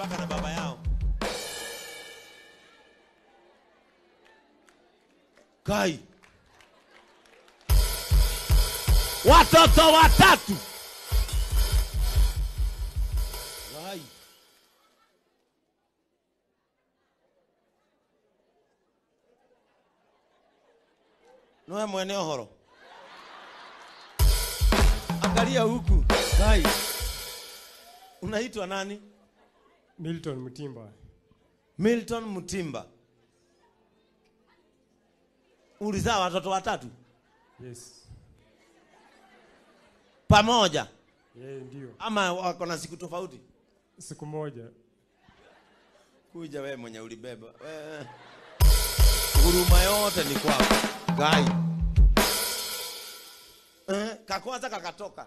mpaka na baba yao. Kai, watoto watatu. Kai. Noe mwene ohoro. Angalia huku. Kai. Unaitwa nani? Milton Mutimba. Milton Mutimba. Ulizaa watoto watatu Yes. pamoja Yeye ndio. ama wako na siku tofauti? Siku moja. Kuja wewe mwenye ulibeba. Wewe. Huruma yote ni kwako. Gai. Eh, kakwanza kakatoka.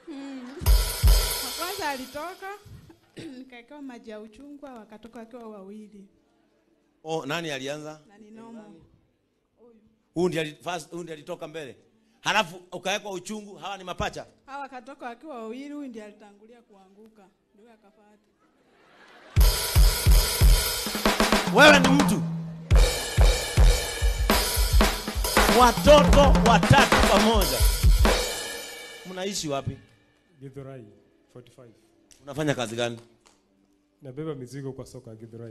Wa kwanza alitoka nikaekewa maji ya uchungwa, wakatoka wakiwa wawili Oh, nani alianza? na ni nomo. Huyu ndiye ali- first huyu ndiye alitoka mbele. Halafu ukawekwa uchungu, hawa ni mapacha. Hawa wakatoka wakiwa wawili, huyu ndiye alitangulia kuanguka, ndio akafuata. Wewe ni mtu. Watoto watatu pamoja. Mnaishi wapi? Githurai 45. Unafanya kazi gani? Nabeba mizigo kwa soko ya Githurai.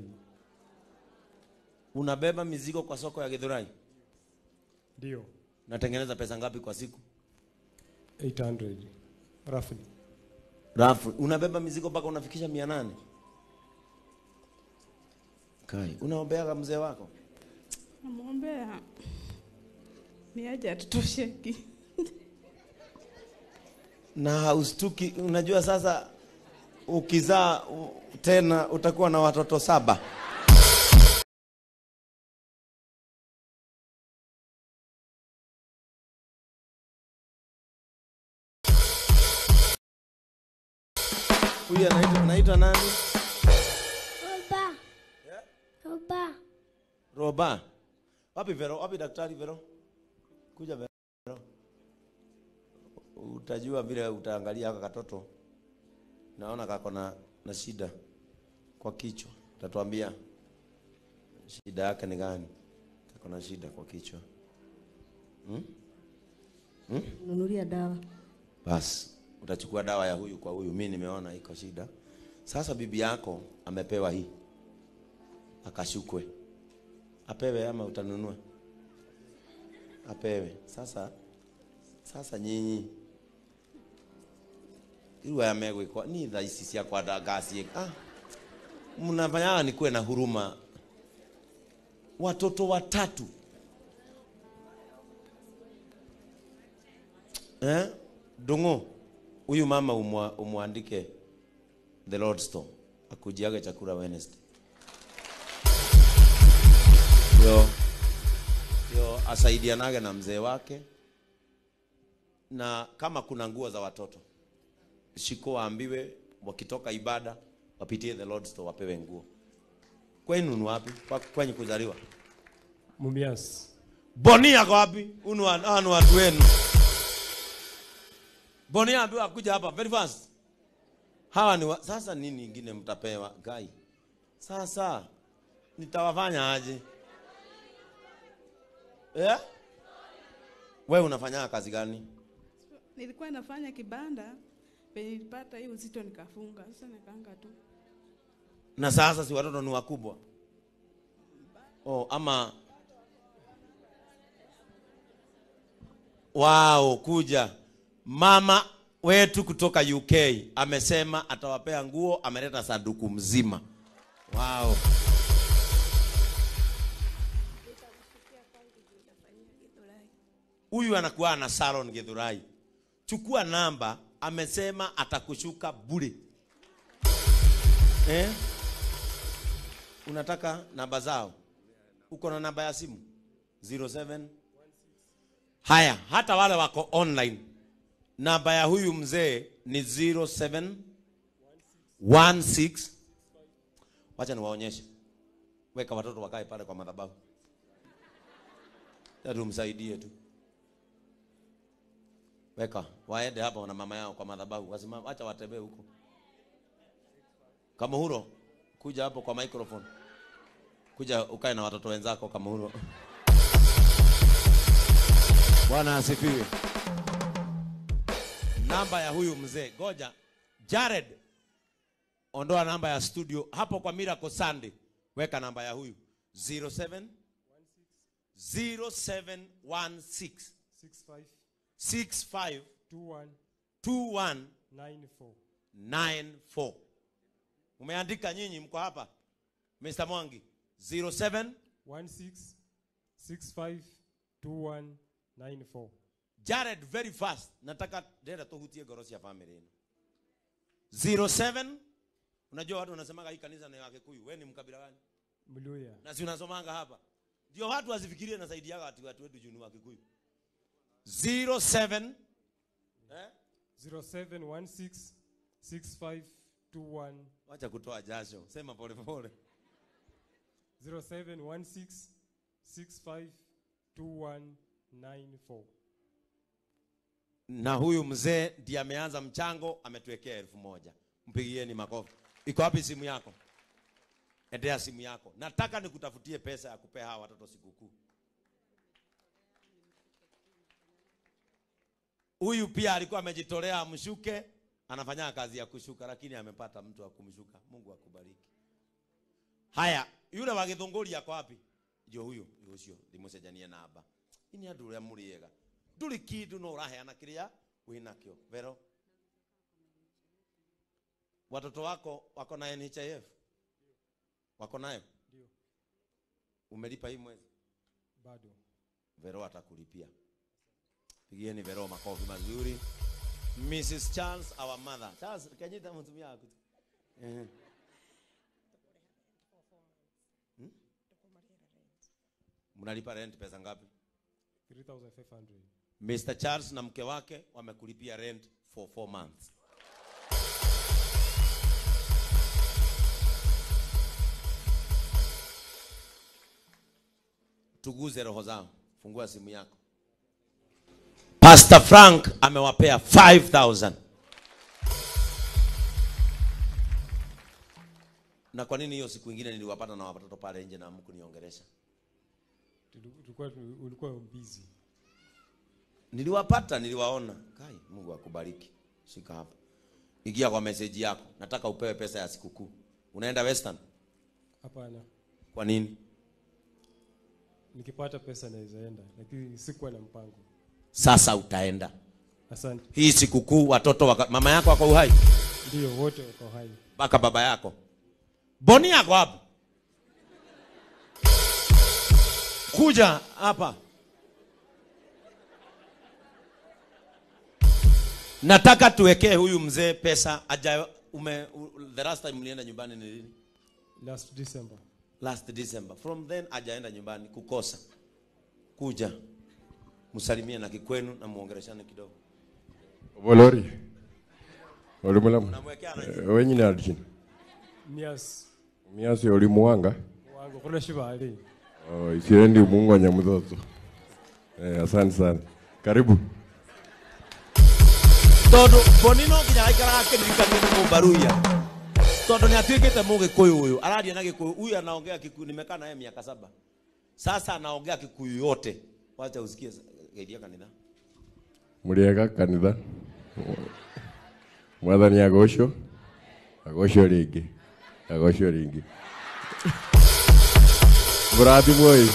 Unabeba mizigo kwa soko ya Githurai. Ndio. Natengeneza pesa ngapi kwa siku? 800 roughly. Rafu, unabeba mizigo mpaka unafikisha mia nane. Kai, unaombeaga mzee wako? Namwombea ni aje atutosheki. Na haustuki, unajua sasa ukizaa u- tena utakuwa na watoto saba. Huyu anaitwa anaitwa nani? Oba. Oba. Roba. Wapi Vero? Wapi daktari Vero? Kuja Vero. Utajua vile utaangalia haka katoto. Naona kako na, na shida kwa kichwa. Utatuambia shida yake ni gani? Kako na shida kwa kichwa. nunulia dawa. Basi utachukua dawa ya huyu kwa huyu. Mimi nimeona iko shida. Sasa bibi yako amepewa hii, akashukwe, apewe ama utanunua? Apewe. Sasa sasa nyinyi iwa yamegwikwa ni tha ici cia kwandangasi ah, mnafanyaga nikuwe na huruma. Watoto watatu eh? Dungu, huyu mama umwa, umwandike the Lord store akujiage chakula Wednesday. Yo, yo asaidianage na mzee wake, na kama kuna nguo za watoto shiko, waambiwe wakitoka ibada wapitie the Lord store wapewe nguo. Kwenu ni wapi? Kwa- Kwenye kuzaliwa Mumias. Bonia kwa wapi? Unu wa- hawa ni watu wenu. Bonia ambiwa akuja hapa very fast. Hawa ni wa, sasa nini ingine mtapewa gai? Sasa nitawafanya aje? Eh? Wewe unafanya kazi gani? Nilikuwa nafanya kibanda, penye nilipata hii uzito nikafunga. Sasa nikaanga tu. Na sasa si watoto ni wakubwa? Oh, ama wao kuja mama wetu kutoka UK amesema atawapea nguo, ameleta sanduku mzima. Wow. Huyu anakuwa na salon Githurai. Chukua namba, amesema atakushuka bure. Eh? Unataka namba zao? Uko na namba ya simu? 07 Haya, hata wale wako online. Namba ya huyu mzee ni 07 16 Wacha niwaonyeshe. Weka watoto wakae pale kwa madhabahu. Ya tumsaidie tu. Weka waende hapa na mama yao kwa madhabahu. Wasimama, acha watembee huko. Kama huro kuja hapo kwa microphone kuja ukae na watoto wenzako kama huno bwana asifiwe namba ya huyu mzee goja jared ondoa namba ya studio hapo kwa miracle sunday weka namba ya huyu 07 0716 65 65 21 21 94 94 umeandika nyinyi mko hapa mr mwangi 07 16 65 21 94 jared very fast nataka dera tuhutie gorosi ya family yenu 07 unajua watu wanasemaga hii kanisa ni wake kuyu wewe ni mkabila gani Mluya na si unasomanga hapa ndio watu wasifikirie nasaidiaga watu watu wetu juu ni wa Kikuyu 07 eh 0716 65 21 wacha kutoa jasho sema pole pole 0716 65 21 94 na huyu mzee ndiye ameanza mchango ametuwekea elfu moja mpigieni makofi iko wapi simu yako endea simu yako nataka nikutafutie pesa ya kupea hawa watoto sikukuu huyu pia alikuwa amejitolea amshuke anafanya kazi ya kushuka lakini amepata mtu wa kumshuka mungu akubariki haya yule wa githunguri yako wapi ndio huyo ndio ucio ndimucenjanie namba ini andu uria muriega nduri kindu no uraheana kiria winakio vero watoto wako wako na nhif wako nayo Ndio. umelipa hii mwezi bado vero atakulipia pigieni vero makofi mazuri mrs charles our mother charles kanyita mtumia wako tu Ehe. Hmm? mnalipa rent pesa ngapi 3500 Mr. Charles na mke wake wamekulipia rent for four months. Tuguze roho zao. Fungua simu yako. Pastor Frank amewapea 5000. Na kwa nini hiyo siku ingine niliwapata na watoto pale nje na mkuniongelesha? Tulu- tulikuwa tu- ulikuwa busy niliwapata niliwaona kai mungu akubariki shika hapa ingia kwa meseji yako nataka upewe pesa ya sikukuu unaenda western hapana kwa nini nikipata pesa naweza enda lakini sikuwa na mpango sasa utaenda asante hii sikukuu watoto waka, mama yako wako uhai ndio wote wako hai mpaka baba yako boni yako hapo kuja hapa nataka tuwekee huyu mzee pesa aja ume u- the last time mlienda nyumbani ni lini last december last december from then ajaenda nyumbani kukosa kuja msalimie na kikwenu na muongeleshane kidogo Bolori. Oli mulamu. Unamwekea na Eh, Wenyine ali kino. mias Myasi oli muwanga. wangu kula shibali Oh, isire ndi mungonya muthoto. Eh, asante sana. Karibu. tondu boni no nginya aikaraga akĩririkania nĩ mũmbaruia tondũ nĩ atuĩkĩte mũgĩkũyũ ũyũ araria na gĩkũyũ huyu anaongea kikuyu nimekaa naye miaka saba sasa anaongea kikuyu yote wacha usikie geithia kanitha Muliega kanitha. Mwathani agocwo. Agocwo ringi. Agocwo ringi. Mũrathimwo ĩ.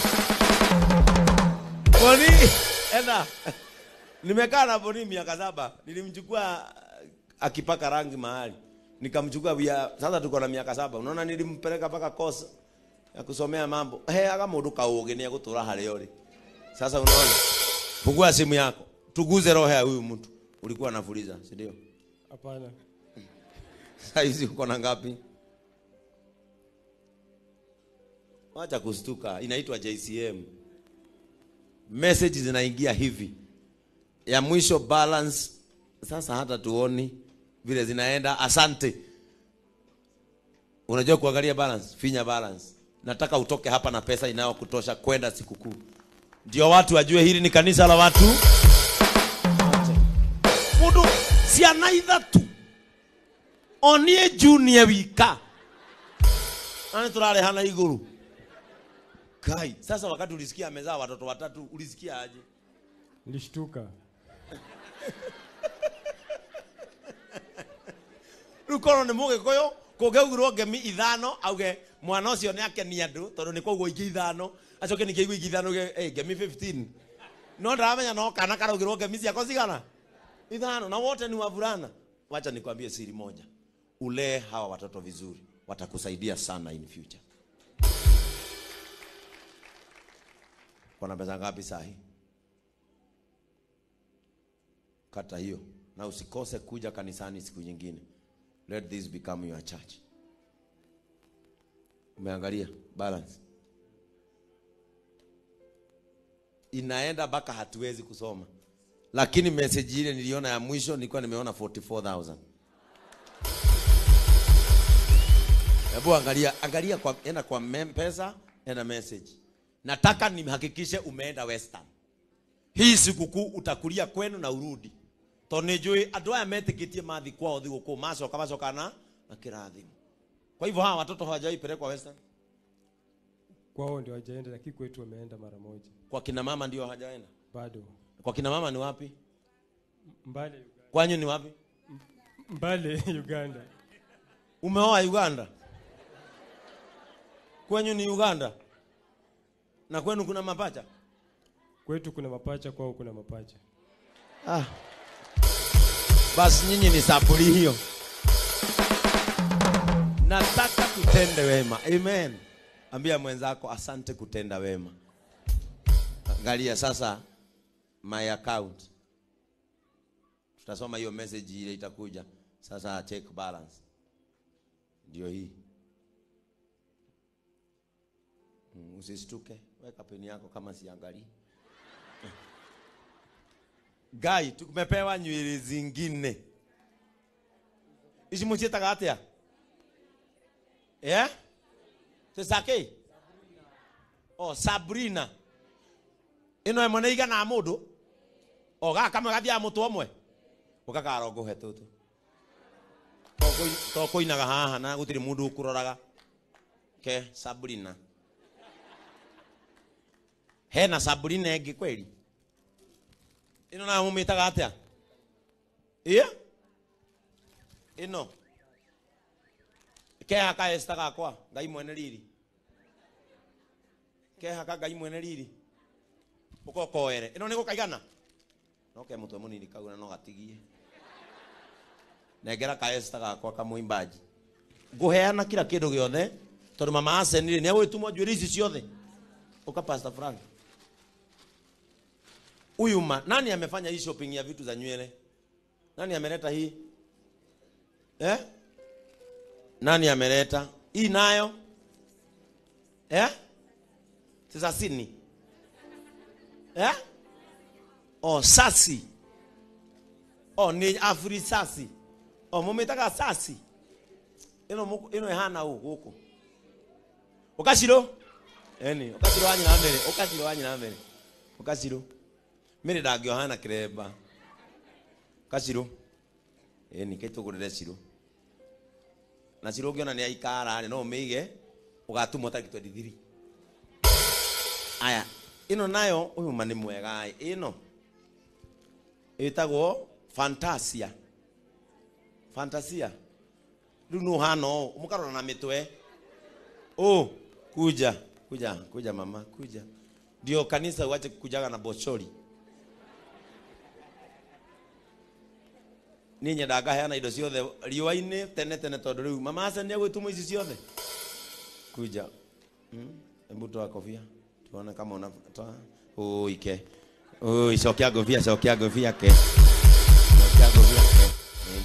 boni enda nimekaa na boni miaka saba nilimchukua uh, akipaka rangi mahali nikamchukua via sasa tuko na miaka saba unaona nilimpeleka mpaka kosa ya kusomea mambo heaga mũndũ kaũgĩ nĩ egũtũra harĩa ũrĩ sasa unaona fungua simu yako tuguze roho ya huyu mtu ulikuwa nafuliza si ndio hapana saizi uko na ngapi wacha kustuka inaitwa jcm message zinaingia hivi ya mwisho balance sasa hata tuoni vile zinaenda asante unajua kuangalia balance finya balance nataka utoke hapa na pesa inayokutosha kwenda sikukuu ndio watu wajue hili ni kanisa la watu mundu ciana ithatu onie junior wika Nani turarehana iguru? Kai, sasa wakati ulisikia amezaa watoto watatu, ulisikia aje? Nilishtuka. Rĩu korwo nĩ mũgĩkũyũ kũngĩaugirwo ngemi ithano auge mwana ũcio nĩ akenia andũ tondũ nĩ kwaugwo ingĩ ithano acoke nĩ kĩigua ingĩ ithano auge hey, ngemi 15 no ndaramenya no kana karaugirwo ngemi ciako cigana ithano na wote ni wavulana wacha nikwambie siri moja ulee hawa watoto vizuri watakusaidia sana in future kona pesa ngapi sahi kata hiyo na usikose kuja kanisani siku nyingine let this become your church umeangalia balance inaenda mpaka hatuwezi kusoma lakini message ile niliona ya mwisho nilikuwa nimeona 44000 hebu angalia angalia kwa enda kwa mpesa enda message nataka nimhakikishe umeenda western hii sikukuu utakulia kwenu na urudi tondå nä njå ä andå aya metä mathi kwao thigå kå macoka macoka na na kä rathimo kwa hivyo hawa watoto hawajaipelekwa western Kwao ndio hajaenda, lakini kwetu wameenda mara moja. kwa kina mama ndio hawajaenda Bado kwa kina mama ni wapi Mbale, Uganda. kwanyu ni wapi Mbale Uganda. umeoa uganda kwenyu ni uganda na kwenu kuna mapacha Kwetu kuna mapacha, kwao kuna mapacha. ah. basi nyinyi ni saburi hiyo nataka tutende wema amen ambia mwenzako asante kutenda wema angalia sasa my account tutasoma hiyo message ile itakuja sasa check balance ndio hii Mm, usistuke weka peni yako kama siangalii gai tumepewa nywele zingine ici muciĩtaga atĩa yeah? cisake o sabrina ĩno ĩmwe nĩ igana mũndũ o gaka kamwe gathiaga mũtwe ũmwe ũkakara ngũhe tũtũ to kũinaga haha na gũtirĩ mũndũ ũkũroraga ke sabrina hena sabrina ĩngĩ kweli ĩno nayo mũmĩtaga atĩa ĩ ĩno kehaka esta gakwa ngai mwene riri kehaka ngai mwene riri ũkokoere ĩno nĩ gũkaigana no ke mũtwe mũnini kau na no gatigie nengera ka esta gakwa kamũimbaji ngũheana kila kĩndũ gĩothe tondũ mama acenire nĩ agũgĩtumwo njuĩrĩ ici ciothe ũka pastor frank huyu ma nani amefanya hii shopping ya vitu za nywele nani ameleta hii eh? nani ameleta hii nayo eh? tisasini eh? oh, sasi oh, ni afri sasi oh, mumitaga sasi ino muku- ino ihana u guku ukashiro eni ukashiro wanyi na mbere ukashiro wanyi na mbere ukashiro mire ndangĩohana kĩremba kacirũ ĩni kaitũgũrĩre cirũ na cirũ ũngĩona nĩ aikara rĩ no ũmĩige ũgatumwo tarĩki 23 aya ĩno nayo ũyũ ma nĩ mwega ĩ ĩno ĩtagwo fantasia fantasia rĩu nĩ ũhana ũũ mũkarora na mĩtwe ũ kuja kuja kuja mama kuja ndio kanisa uache kujaga na bochori niĩ nyenda ngaheana indo ciothe riũa-inĩ tene tene tondũ rĩu mama aca nĩ agwĩtumwo ici ciothe kuja Mm, hebu toa kofia tuone kama una toa ui ke ui cokia ngobia cokia ngobia ke cokia ngobia ke Mm.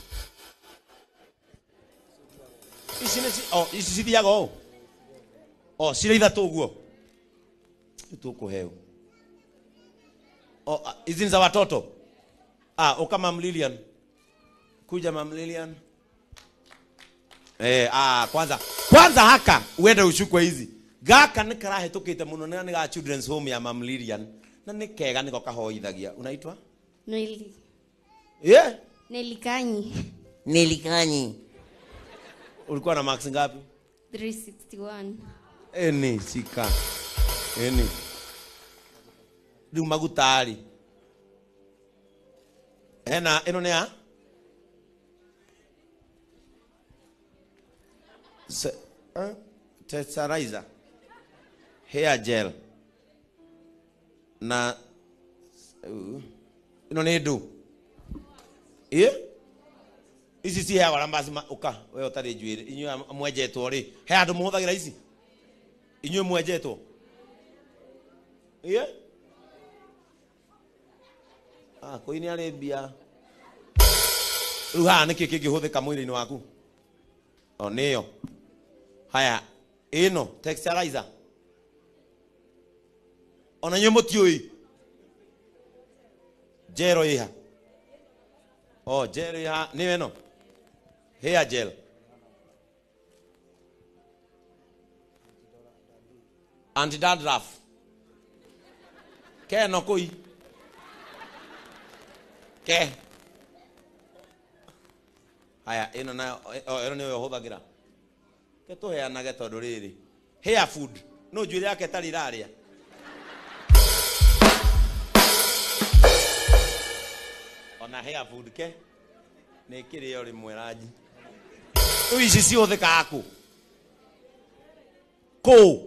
ici nĩ ci- oh, ici cithiaga ũũ oh, cirĩ ithatũ ũguo tũkũheo oh, ah, hizi ni za watoto ah, uka mam Lilian kuja mam Lilian eh, ah, kwanza kwanza haka uende ushukwe hizi gaka nĩ karahĩtũkĩte mũno na nĩ ga children's home ya mam Lilian na nĩ kega nĩko kahoithagia unaitwa Neli, yeah? Nelikanyi. nilikanyi ulikuwa na max ngapi 361 eni cika eni rĩu maguta-rĩ hena ĩno nĩ ya Se- eh, texturizer hair gel na uh, ĩno nĩ ndũ ĩ ici ciheagwo arĩa macima ũka we ũtarĩ njuĩrĩ inyuĩ mwenjetwo rĩ he andũ mũhũthagĩra ici inyuĩ mwenjetwo ĩ ah, kũi nĩ arĩ mbia rĩu haha nĩkĩ kĩngĩhũthĩka mwĩrĩ-inĩ waku o nĩyo haya ĩno texturizer ona inyuĩ mũtiũĩ njero ĩha o njero ĩha nĩyo ĩno hair gel anti dandruff ke no kũi ke haya ĩno nayo o, ĩno nĩyo ũhũthagĩra ke tũheanage tondũ rĩrĩ hair food no njuĩrĩ yake ĩtarĩ irarĩa ona hair food ke nĩ kĩrĩo rĩmwe ranji rĩu ici cihũthĩkaga kũ kũ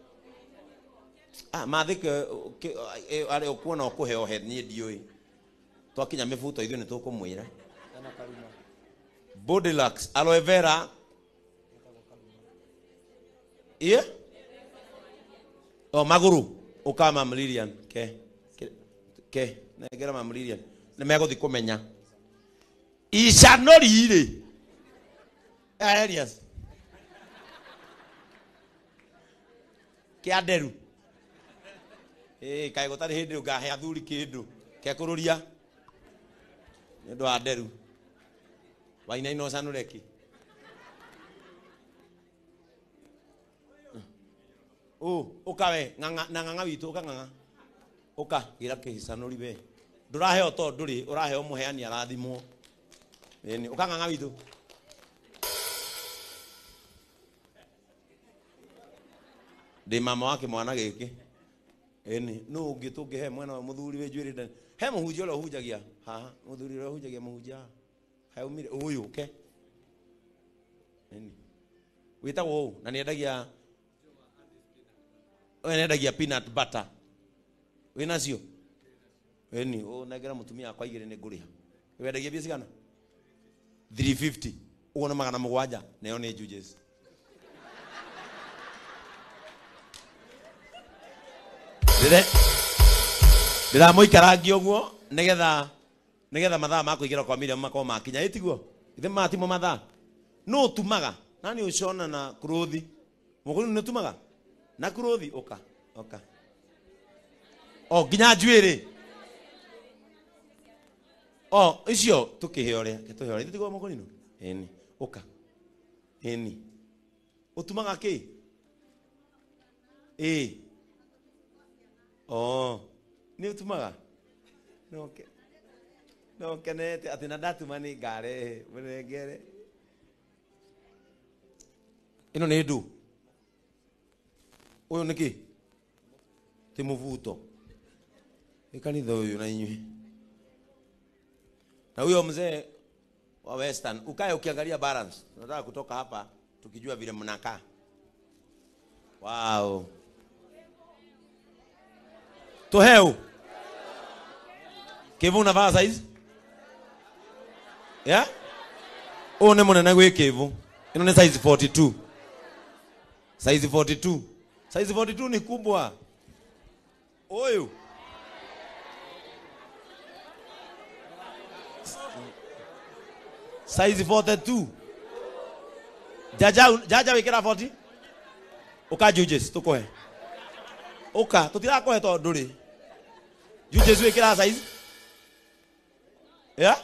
ah, mathĩke arĩ ũkuona ũkũheo he niĩ ndiũĩ twakinya mĩbuto ithuĩ nĩ tũkũmwĩra Bodylux, aloe vera iye o magũrũ ũka mam Lilian ke ke- ke nengera mam Lilian nĩ megũthiĩ kũmenya icanũri rĩ Elias kĩa nderu ĩĩ kaĩ gũtarĩ hĩndĩ ũngahe athuri kĩndũ kekũrũria nĩ ũndũ wa nderu wainaina ũcanũre kĩ ũ ũka we ng'ang'a na ng'ang'a witũ ũka ng'ang'a ũka gĩra kĩcanũri we ndũraheo to ndũrĩ ũraheo mũheani arathimwo ĩni ũka ng'ang'a witũ ndĩ mama wa kĩmwana gĩkĩ ĩni nũ ũngĩ tũngĩhe mwena wa mũthuri wĩ njuĩrĩ ndani he mũhunjia ũrĩa ũhunjagia haha mũthuri ũrĩa ũhunjagia mũhunjia haha haumire ũyũ ke ĩni wĩtagwo ũũ na nĩ endagia ũyũ nĩ endagia peanut butter wĩ nacio ĩni ũ nengera mũtumia akwa igĩrĩ nĩ ngũrĩha wendagia mbia cigana 350 ũguo nĩ magana mũgwanja nayo nĩ juges ndĩre ndĩramũikarangia ũguo nĩgetha nĩgetha mathaa ma kũingĩra kwa miriam makorwo makinya ĩtiguo ithe matimo mathaa no ũtumaga nani ũcona na kurothi mũkũri nĩ ũtumaga na kurothi ũka ũka o nginya njuĩrĩ o icio tũkĩhe ũrĩa tũhe ũrĩa itigo mũkũrinũ ĩni ũka ĩni ũtumaga kĩ ĩĩ o nĩ ũtumaga noke nokenete atĩ na ndatuma nĩ ngarehe mũnengere ĩno nĩ ndũ ũyũ nĩ kĩ ti mũbuto nĩ kanitha ũyũ na inyuĩ na huyo mzee wa western ukae ukiangalia balance tunataka kutoka hapa tukijua vile mnakaa wow tuheu kivu unavaa saizi yeah? ũũ nĩ mũnene gwĩ kĩvu ĩno nĩ size 42 size 42 size 42 ni kubwa ũyũ size 42 jaja jaja wĩkĩra 40 ũka juges tũkũhe ũka tũtirakũhe tondũ ndũrĩ juges wĩkĩra size yeah?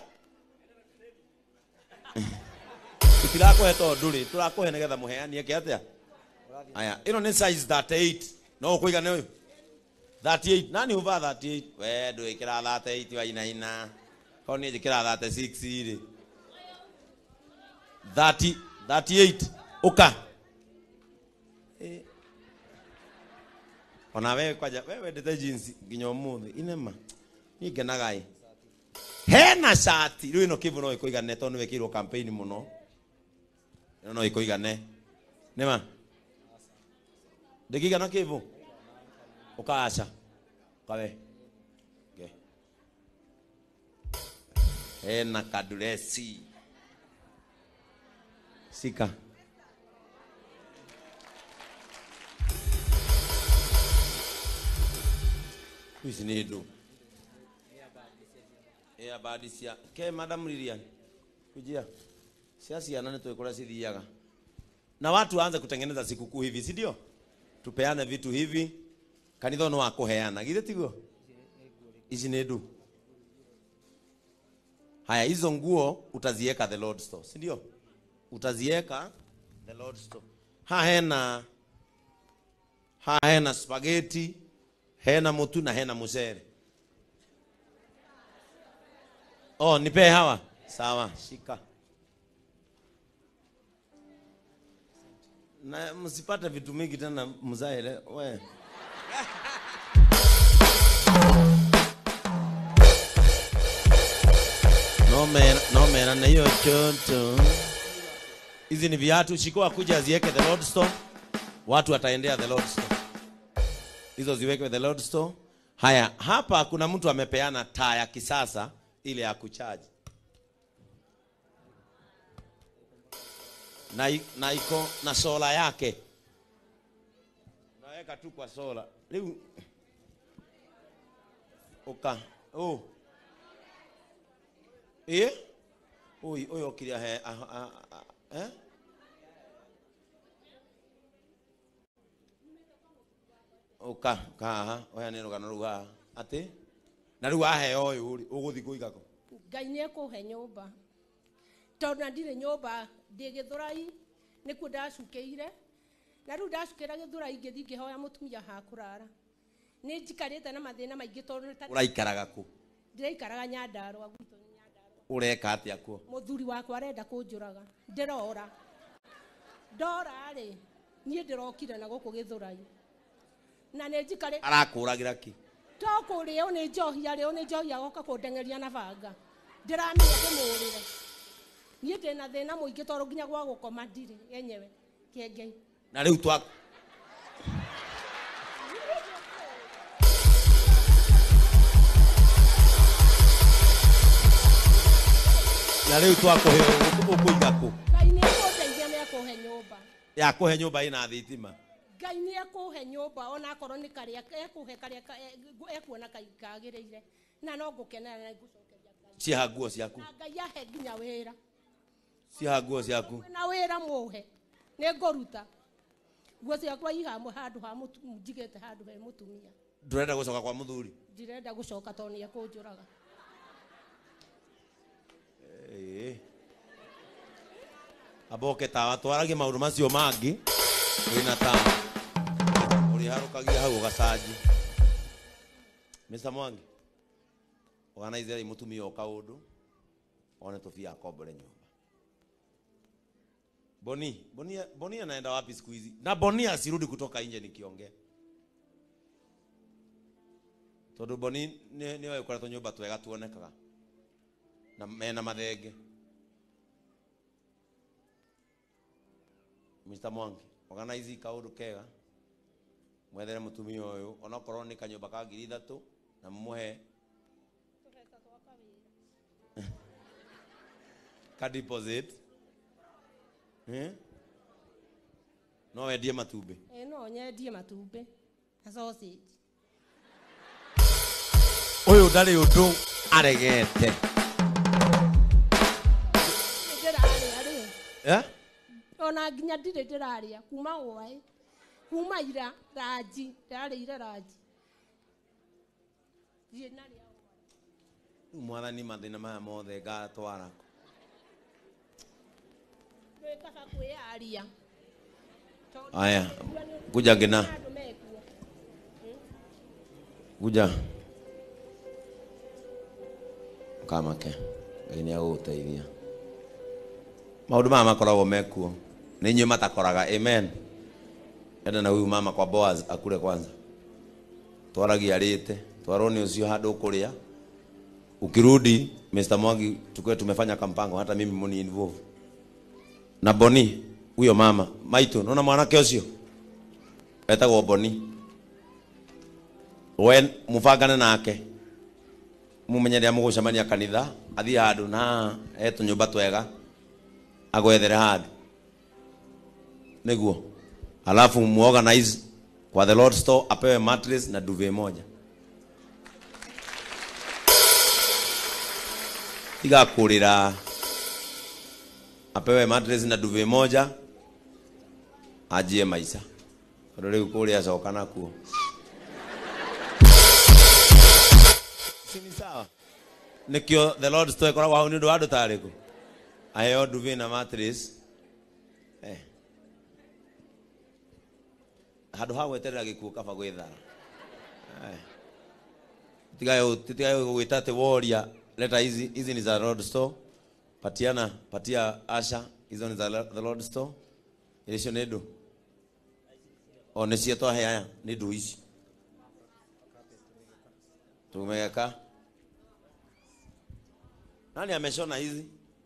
tũtirakũhe tondũ ndũrĩ tũrakũhe nĩgetha mũheani eke atĩa aya ĩno nĩ size 38 no ũkũigana ũyũ 38 nani huvaa 38 we ndwĩkĩra 38 wainaina ko niĩ njĩkĩra 36 rĩ 30 38 ũka ona we kwaja we wendete jeans nginya umuthi inema ni ngenaga i hena shati riu ino kivu no ikuigane tondu wekirwo campaign muno ino no ikuigane nima ndikigana kivu ukaasha kawe okay. hena kaduresi sika ici nä ndå eabadi cia ke madam lilian kujia cia ciana nä tå kå rä a cithiaga na watu waanze kutengeneza sikukuu hivi si ndio tupeane vitu hivi kanitha no wa kuheana githä tiguo ici nä ndå haya hizo nguo utazieka the lord store si ndio utazieka the lord store ha hena ha hena spaghetti hena mutu na hena mucere oh nipe hawa sawa shika na msipate vitu mingi tena mzaele we nomera nomera na hiyo choto hizi ni viatu shikoa kuja azieke the lord store watu wataendea the lord store hizo ziwekwe the lord store haya hapa kuna mtu amepeana taa ya kisasa ile ya kuchaji na, i- na iko na sola yake naweka tu kwa sola riu uka oh. ĩ ũyũ ũyũ okire ahe a- a- a- eh? ũka ũka haha oya nĩ rũgano rũu haha atĩ na rĩu aheo ũyũ rĩ ũgũthi kũiga kũ ngai nä ekåhe nyå mba tondå na ndirä nyå mba ndä gä thå rai nä kuo ndacukä ire na rä u ndacukä ra gä thå rai ngä thi ngä hoya må tumia hakå rara nä njikarä te na mathä na maingä tondå ũraikaraga kũ ndä raikaraga nyandarwa gwitå nĩ nyandarua ũreka atĩa kuo må thuri wakwa arenda kå njå raga ndä rora ndora rä niä ndä rokire na gå kå gä thå rai na nä njikarä arakũragĩra kĩ to kå rä o nä njohia rä o nä njohia goka kå ndengeria na banga ndä ramenya ndä må rä re niä ndä na thä na må ingä tondå nginya gwa gå koma ndirä enyewe kengei na rĩu twa na rĩu twakũhe ũkũiga kũ ngai nä ekå ndeithia nä ekå he nyå mba ya kũhe nyũmba ĩna thitima ngai nä ekå he nyå mba ona akorwo nä karä ekå he karä ekuona kagä rä ire na no ngå kenera na ngå cokeria ngai ciaha nguo ciaku na ngai ahe nginya wä ra ciaha nguo ciaku na wä ra må he nä ngå ruta nguo ciakwa ihamwe handå ha njigä te handå he må tumia ndũrenda gũcoka kwa mũthuri ndirenda gå coka tondå nä ekå njå raga Ĩĩ. aboke tawa twaragie maũndũ macio mangĩ wĩna tawa ũrĩharũkagia hau ũgacanji Mr. Mwangi organize mũtumia o kaũndũ one tũbia akombore nyũmba Boni, Boni, Boni anaenda wapi siku hizi? Na Boni asirudi kutoka nje nikiongea. Tondũ Boni nĩ nĩ koretwo nyũmba twega tuonekaga na mena mathenge Mr. Mwangi organize kaũndũ kega mwethere mũtumia ũyũ onakorwo nĩ kanyũmba ka ngiri ithatũ na mũmũhe ka deposit eh? no wendie matumbĩ ä no nyendie matumbä na sausage ũyũ ndarĩ ũndũ aregete ndä rarä a rä eh? ona nginya ndirä ndä rarä a kuma gwaä kuma ira ranji ndärarä ire ranji thiä narä Rĩu mwathani mathĩna maya mothe ngatwara kũ? ndå kaba kwä yaria aya kuja ngina andå mekuo kuja kamake ngai nĩ agũgũteithia maũndũ maya makoragwo mekuo nĩ inyuĩ matakoraga amen enda na huyu mama kwa Boaz akule kwanza twaragiarite twarwo nĩ ũcio handũ ũkũrĩa ukirudi Mr. Mwangi tukue tumefanya kampango hata mimi muni involve na Boni huyo mama maitu naona mwanake ũcio etagwo Boni we mubangane nake mumenye rĩrĩa mũgũcemania kanitha athiĩ handũ na he tũnyũmba twega agwethere handũ nĩguo alafu muorganize kwa the Lord store apewe mattress na duvet moja tiga kurira apewe mattress na duvet moja ajie maisha tondũ rĩu kũrĩa acoka nakuo si ni sawa nikio the lord store ĩkoragwo hau nĩ ũndũ wa andũ tarĩkũ aheo duvet na mattress eh. handũ ha gweterera gĩkuũ kaba gwĩthara eh. tigae tigae gwĩta atĩ woria leta hizi hizi ni za Lord store patiana patia asha hizo ni za Lo- the Lord store icio nĩ ndũ o nĩ cio twaheaya nĩ ndũ ici tumeweka nani ameshona hizi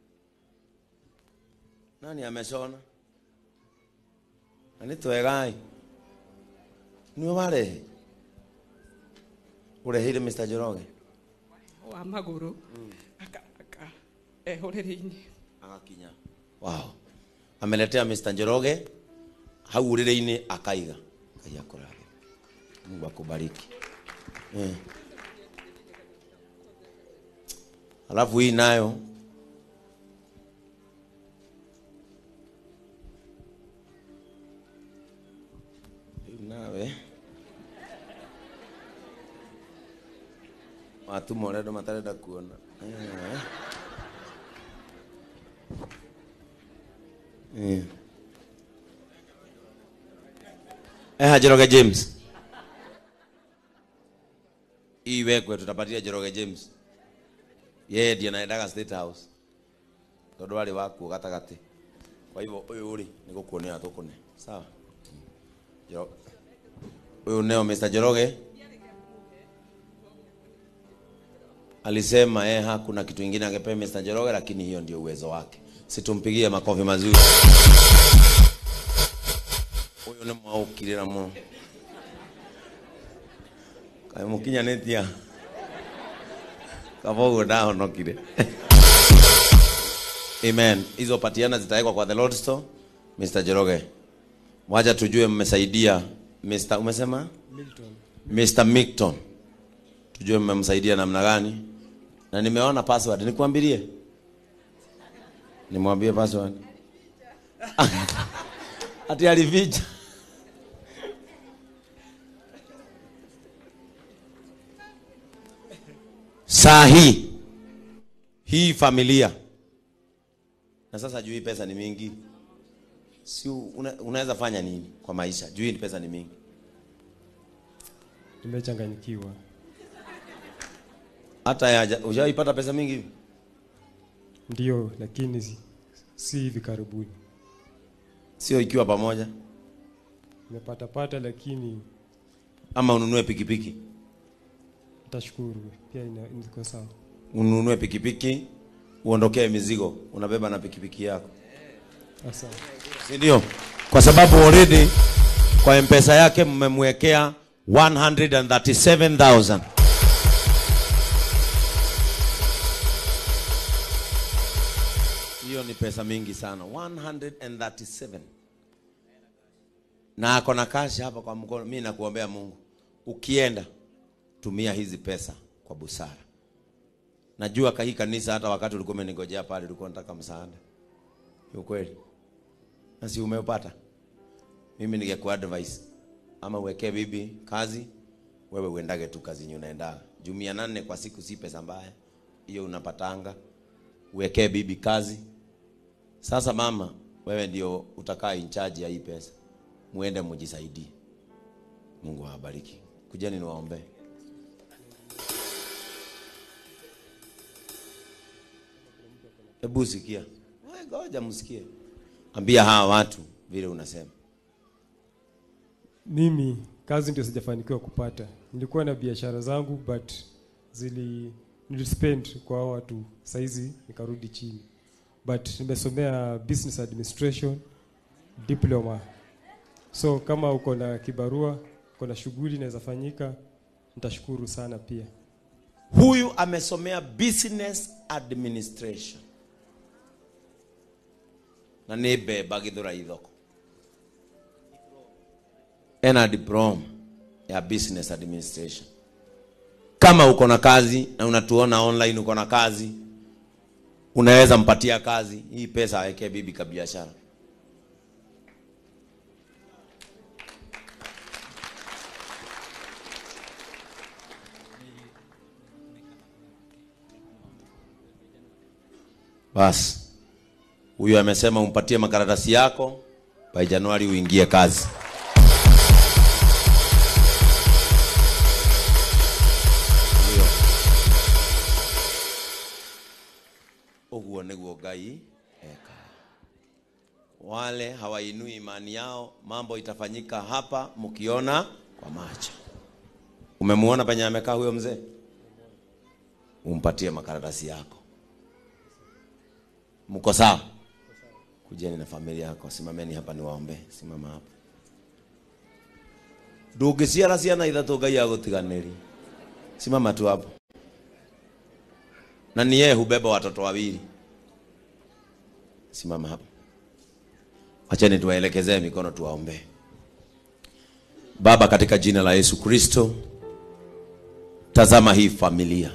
nani ameshona na nĩ twegai niwe warehe ureheire Mr. Njoroge wa magũrũ aka aka ehũrĩrĩ-inĩ agakinya wow ameletea Mr. Njoroge hau urĩrĩ-inĩ akaiga ngai akũrathime Mungu akubariki eh. alafu hii nayo hii nawe watuma ũrĩa andũ matarenda kuona eh. Eh. Eh, Njoroge James. Hii wekwe tutapatia Njoroge James. Yeye ndiye anaendaga State House. Tondũ arĩ wakuo gatagatĩ. Kwa hivyo ũyũ ũrĩ nĩ gũkuonea tũkũne. Sawa. Njoro- Huyu neo Mr. Njoroge alisema yeye hakuna kitu kingine angepea Mr. Njoroge, lakini hiyo ndio uwezo wake. Situmpigie makofi mazuri. Huyu nĩ mwaũkirĩra mũno kaĩ mũkinyanĩtia kaba ũguo ndahonokire amen hizo patiana zitawekwa kwa the lord store mr jeroge wacha tujue mmesaidia mr umesema Milton. mr micton tujue mmemsaidia namna gani na nimeona password nikuambirie nimwambie password ati alificha saa hii hii familia na sasa juu hii pesa ni mingi si una, unaweza fanya nini kwa maisha juu hii pesa ni mingi Nimechanganyikiwa. hata ya ushaipata pesa mingi hivi Ndio, lakini si, si hivi karibuni. sio ikiwa pamoja Nimepata pata, lakini ama ununue pikipiki nitashukuru pia ina- niko sawa. ununue pikipiki uondokee mizigo unabeba na pikipiki yako Asante. si ndio kwa sababu already kwa mpesa yake mmemwekea 137000 hiyo ni pesa mingi sana 137 na ako na kashi hapa kwa mkono mi nakuombea mungu ukienda tumia hizi pesa kwa busara najua ka hii kanisa hata wakati ulikuwa umeningojea pale ulikuwa nataka msaada ni ukweli na si umeupata mimi ningekuadvise ama uwekee bibi kazi wewe uendage tu kazi yenye unaendaga juu mia nane kwa siku si pesa mbaya hiyo unapatanga uwekee bibi kazi sasa mama wewe ndio utakaa in charge ya hii pesa muende mujisaidie mungu awabariki kujeni niwaombee hebu sikia Wewe ngoja msikie ambia hawa watu vile unasema Mimi kazi ndio sijafanikiwa kupata. Nilikuwa na biashara zangu but zili nilispend kwa hao watu, saizi nikarudi chini, but nimesomea business administration diploma. So kama uko na kibarua, uko na shughuli inaweza fanyika, nitashukuru sana pia. huyu amesomea business administration na nĩ mbemba gĩthũra ithoko ena diploma ya business administration kama uko na kazi na unatuona online uko na kazi unaweza mpatia kazi hii pesa awekee bibi ka biashara basi huyu amesema umpatie makaratasi yako by januari uingie kazi Ndio. ũguo nĩguo ngai eka wale hawainui imani yao mambo itafanyika hapa mkiona kwa macho umemuona penye amekaa huyo mzee umpatie makaratasi yako mko sawa kujeni na familia yako simameni hapa niwaombe simama hapa ndũngĩciara ciana ithatũ ngai agũtiganĩri simama tu hapo na ni yeye hubeba watoto wawili simama hapo wacheni tuwaelekezee mikono tuwaombee baba katika jina la yesu kristo tazama hii familia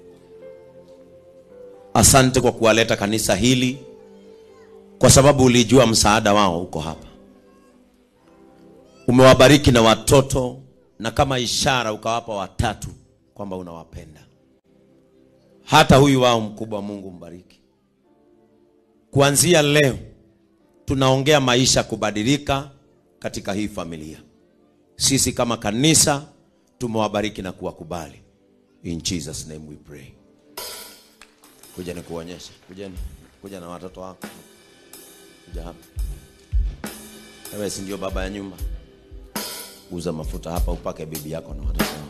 asante kwa kuwaleta kanisa hili kwa sababu ulijua msaada wao uko hapa umewabariki na watoto na kama ishara ukawapa watatu kwamba unawapenda hata huyu wao mkubwa mungu mbariki kuanzia leo tunaongea maisha kubadilika katika hii familia sisi kama kanisa tumewabariki na kuwakubali in jesus name we pray kuja ni kuonyesha kujeni kuja na watoto wako kuja hapa wewe si ndio baba ya nyumba uza mafuta hapa upake bibi yako na watoto wako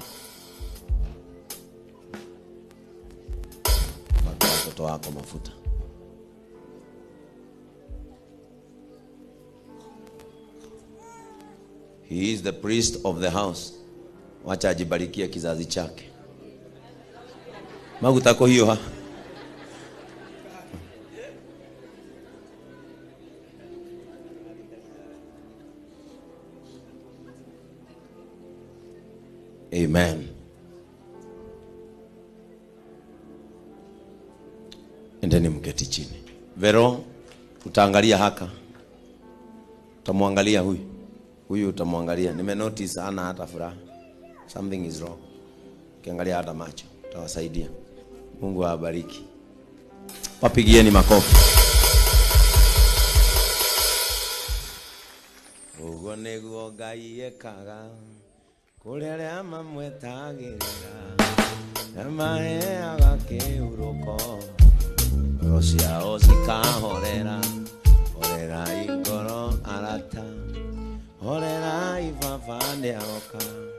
paka watoto wako mafuta he is the priest of the house wacha ajibarikie kizazi chake magutako hiyo ha amen endeni mketi chini vero utaangalia haka utamwangalia huyu huyu utamwangalia nimenotice ana hata furaha something is wrong ukiangalia hata macho utawasaidia mungu awabariki wapigieni makofi ũguo nĩguo ngai ekaga kũrĩ arĩa mamwetagĩrĩra amaheaga kĩhurũko ngoro ciao cikahorera horerai ngoro arata horerai baba nĩ aroka